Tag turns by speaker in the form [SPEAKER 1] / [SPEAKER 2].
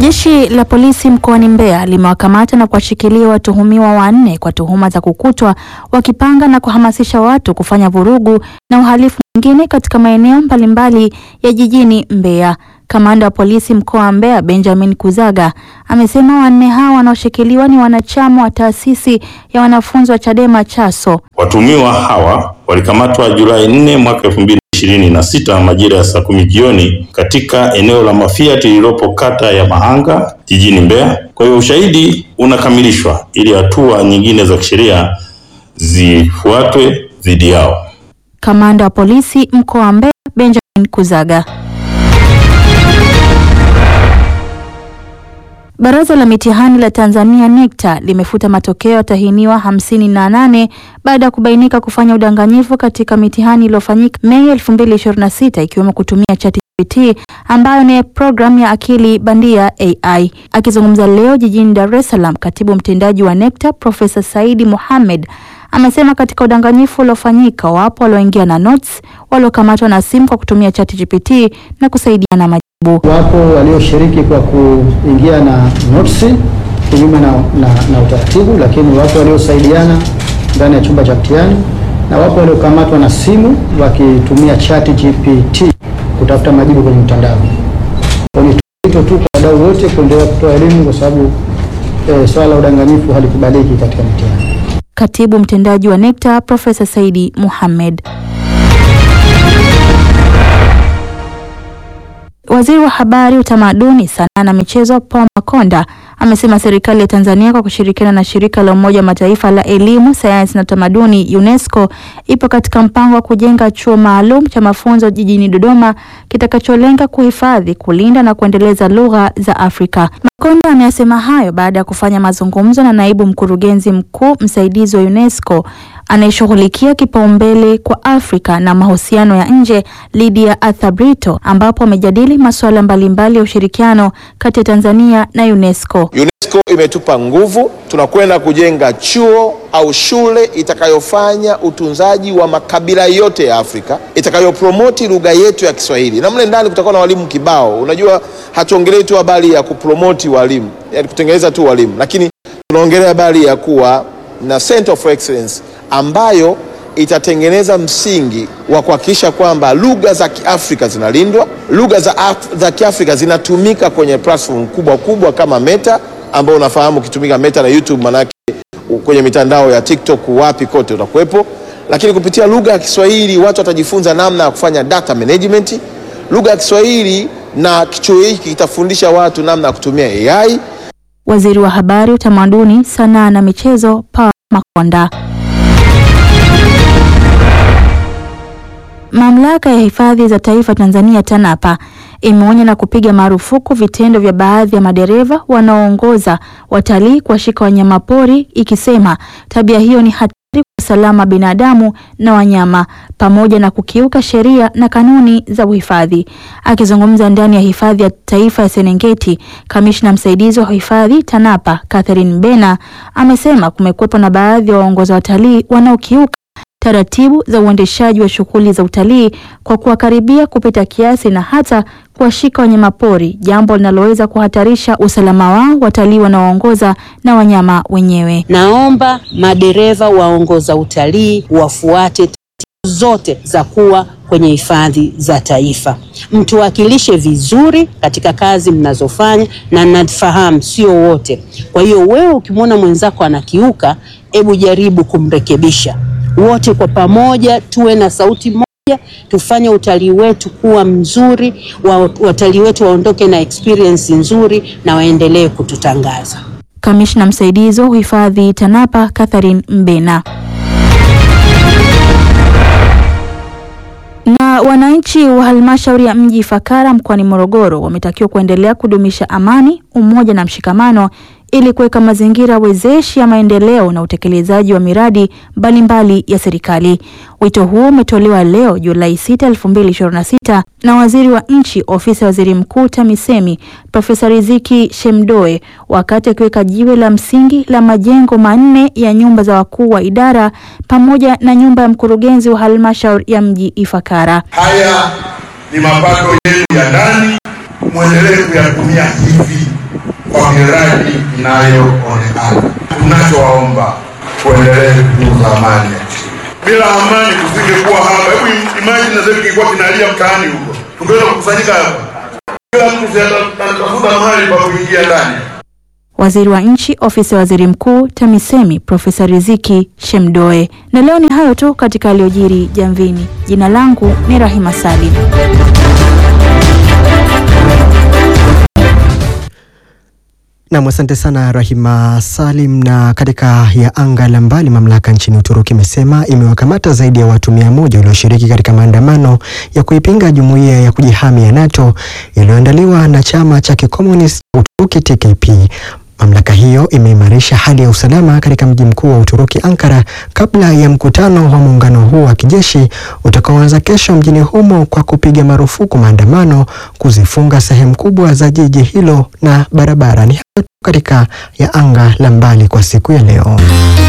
[SPEAKER 1] Jeshi la polisi mkoani Mbeya limewakamata na kuwashikilia watuhumiwa wanne kwa tuhuma za kukutwa wakipanga na kuhamasisha watu kufanya vurugu na uhalifu mwingine katika maeneo mbalimbali ya jijini Mbeya. Kamanda wa polisi mkoa wa Mbeya Benjamin Kuzaga amesema wanne hao wanaoshikiliwa ni wanachama wa taasisi ya wanafunzi wa Chadema Chaso.
[SPEAKER 2] Watuhumiwa hawa walikamatwa Julai 4 mwaka 2026 majira ya saa kumi jioni katika eneo la Mafiati lililopo kata ya Mahanga jijini Mbeya. Kwa hiyo ushahidi unakamilishwa ili hatua nyingine za kisheria zifuatwe dhidi yao.
[SPEAKER 1] Kamanda wa polisi mkoa wa Mbeya Benjamin Kuzaga. Baraza la mitihani la Tanzania NECTA limefuta matokeo ya watahiniwa hamsini na nane baada ya kubainika kufanya udanganyifu katika mitihani iliyofanyika Mei 2026 ikiwemo kutumia ChatGPT ambayo ni programu ya akili bandia AI. Akizungumza leo jijini Dar es Salaam, katibu mtendaji wa NECTA Profesa Saidi Mohamed amesema katika udanganyifu uliofanyika wapo walioingia na notes, waliokamatwa na simu kwa kutumia ChatGPT na kusaidiana majibu.
[SPEAKER 3] Wapo walioshiriki kwa kuingia na notes kinyume na, na, na utaratibu, lakini wapo waliosaidiana ndani ya chumba cha mtihani na wapo waliokamatwa na simu wakitumia ChatGPT kutafuta majibu kwenye mtandao. Ni wito tu kwa wadau wote kuendelea kutoa elimu kwa sababu eh, swala la udanganyifu halikubaliki katika mitihani.
[SPEAKER 1] Katibu mtendaji wa NECTA Profesa Saidi Mohamed. Waziri wa Habari, Utamaduni, Sanaa na Michezo Paul Makonda amesema serikali ya Tanzania kwa kushirikiana na shirika la Umoja wa Mataifa la Elimu, Sayansi na Utamaduni UNESCO ipo katika mpango wa kujenga chuo maalum cha mafunzo jijini Dodoma kitakacholenga kuhifadhi, kulinda na kuendeleza lugha za Afrika. Makonda ameyasema hayo baada ya kufanya mazungumzo na naibu mkurugenzi mkuu msaidizi wa UNESCO anayeshughulikia kipaumbele kwa Afrika na mahusiano ya nje Lydia Athabrito, ambapo wamejadili masuala mbalimbali ya ushirikiano kati ya Tanzania na UNESCO.
[SPEAKER 4] UNESCO imetupa nguvu, tunakwenda kujenga chuo au shule itakayofanya utunzaji wa makabila yote ya Afrika, itakayopromoti lugha yetu ya Kiswahili, na mle ndani kutakuwa na walimu kibao. Unajua, hatuongelei tu habari ya kupromoti walimu, yani kutengeneza tu walimu, lakini tunaongelea habari ya kuwa na Center of Excellence ambayo itatengeneza msingi wa kuhakikisha kwamba lugha za Kiafrika zinalindwa, lugha za, Af za Kiafrika zinatumika kwenye platform kubwa kubwa kama Meta ambao unafahamu ukitumika Meta na YouTube, manake kwenye mitandao ya TikTok wapi kote utakuwepo, lakini kupitia lugha ya Kiswahili watu watajifunza namna ya kufanya data management. Lugha ya Kiswahili na kichuo hiki kitafundisha watu namna ya kutumia AI.
[SPEAKER 1] Waziri wa Habari, Utamaduni, Sanaa na Michezo Paul Makonda. Mamlaka ya Hifadhi za Taifa Tanzania TANAPA imeonya na kupiga marufuku vitendo vya baadhi ya madereva wanaoongoza watalii kuwashika wanyamapori ikisema tabia hiyo ni hatari kwa usalama binadamu na wanyama pamoja na kukiuka sheria na kanuni za uhifadhi. Akizungumza ndani ya Hifadhi ya Taifa ya Serengeti, kamishna msaidizi wa hifadhi TANAPA Catherine Mbena amesema kumekuwepo na baadhi ya waongoza watalii wanaokiuka taratibu za uendeshaji wa shughuli za utalii kwa kuwakaribia kupita kiasi na hata kuwashika wanyamapori, jambo linaloweza kuhatarisha usalama wao watalii wanaoongoza na wanyama wenyewe.
[SPEAKER 5] Naomba madereva waongoza utalii wafuate taratibu zote za kuwa kwenye hifadhi za taifa, mtuwakilishe vizuri katika kazi mnazofanya, na nafahamu sio wote. Kwa hiyo wewe ukimwona mwenzako anakiuka, hebu jaribu kumrekebisha wote kwa pamoja tuwe na sauti moja, tufanye utalii wetu kuwa mzuri, watalii wetu waondoke na experience nzuri na waendelee kututangaza.
[SPEAKER 1] Kamishna msaidizi wa uhifadhi TANAPA Catherine Mbena. Na wananchi wa halmashauri ya mji Ifakara mkoani Morogoro wametakiwa kuendelea kudumisha amani, umoja na mshikamano ili kuweka mazingira wezeshi ya maendeleo na utekelezaji wa miradi mbalimbali ya serikali. Wito huo umetolewa leo Julai 6, 2026 na Waziri wa Nchi, Ofisi ya Waziri Mkuu TAMISEMI, Profesa Riziki Shemdoe wakati akiweka jiwe la msingi la majengo manne ya nyumba za wakuu wa idara pamoja na nyumba ya mkurugenzi wa halmashauri ya mji Ifakara.
[SPEAKER 6] Haya ni mapato yenu ya ndani, mwendelee kuyatumia hivi kwa miradi inayoonekana. Tunachowaomba tuendelee kutunza amani ya nchi. Bila amani tusingekuwa hapa. Hebu imagine sasa kingekuwa kinalia mtaani huko, tungeweza kukusanyika hapa, kila mtu si ata- atatafuta mahali pa kuingia ndani.
[SPEAKER 1] Waziri wa Nchi, Ofisi ya Waziri Mkuu, TAMISEMI, Profesa Riziki Shemdoe. Na leo ni hayo tu katika Yaliyojiri Jamvini. Jina langu ni Rahima Salim.
[SPEAKER 7] Nam, asante sana Rahima Salim. Na katika ya anga la mbali, mamlaka nchini Uturuki imesema imewakamata zaidi ya watu mia moja walioshiriki katika maandamano ya kuipinga jumuiya ya kujihami ya NATO yaliyoandaliwa na chama cha kikomunisti cha Uturuki TKP. Mamlaka hiyo imeimarisha hali ya usalama katika mji mkuu wa Uturuki Ankara kabla ya mkutano wa muungano huo wa kijeshi utakaoanza kesho mjini humo kwa kupiga marufuku maandamano, kuzifunga sehemu kubwa za jiji hilo na barabara. Ni hayo tu katika ya anga la mbali kwa siku ya leo.